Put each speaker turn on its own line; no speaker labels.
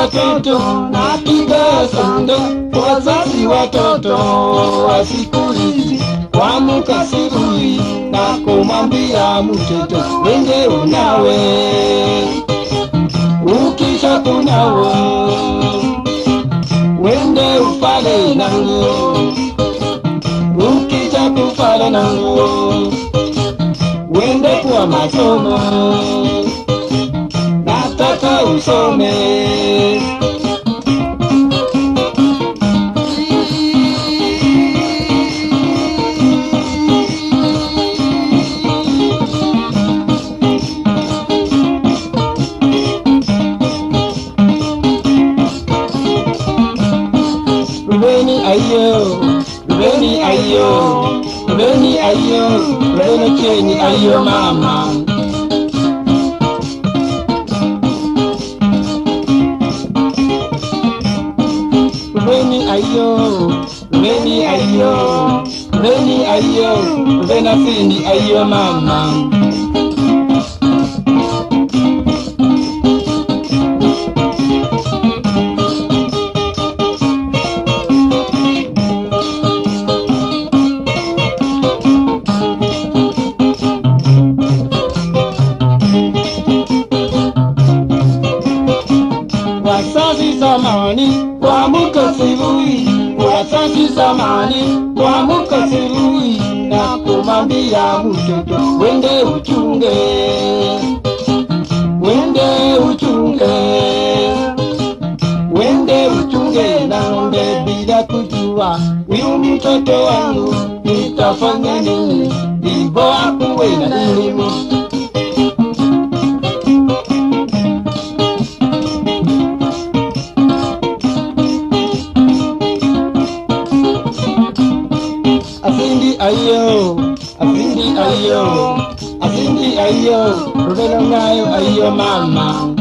watoto napiga sande wazazi watoto wa siku hizi wamuka sirui na kumwambia mtoto wende unawe ukisha kunawo wende ufale nangu ukisha kufala nangu wende kwa masomo nataka usome Rubeni ayo, Rubeni ayo, Rubeni ayo, Rubeni chenyi ayo mama. Rubeni ayo, Rubeni ayo, Rubeni ayo, Rubeni sindi ayo mama. Wazazi zamani wamuka sirui, wazazi zamani wamuka sirui, na kumwambia mtoto wende uchunge, wende uchunge, wende uchunge na ng'ombe bila kujua huyu mtoto wangu nitafanya nini, ibo akuwe na elimu asindi ayo asindi ayo asindi ayo rudelo ngayo ayo mama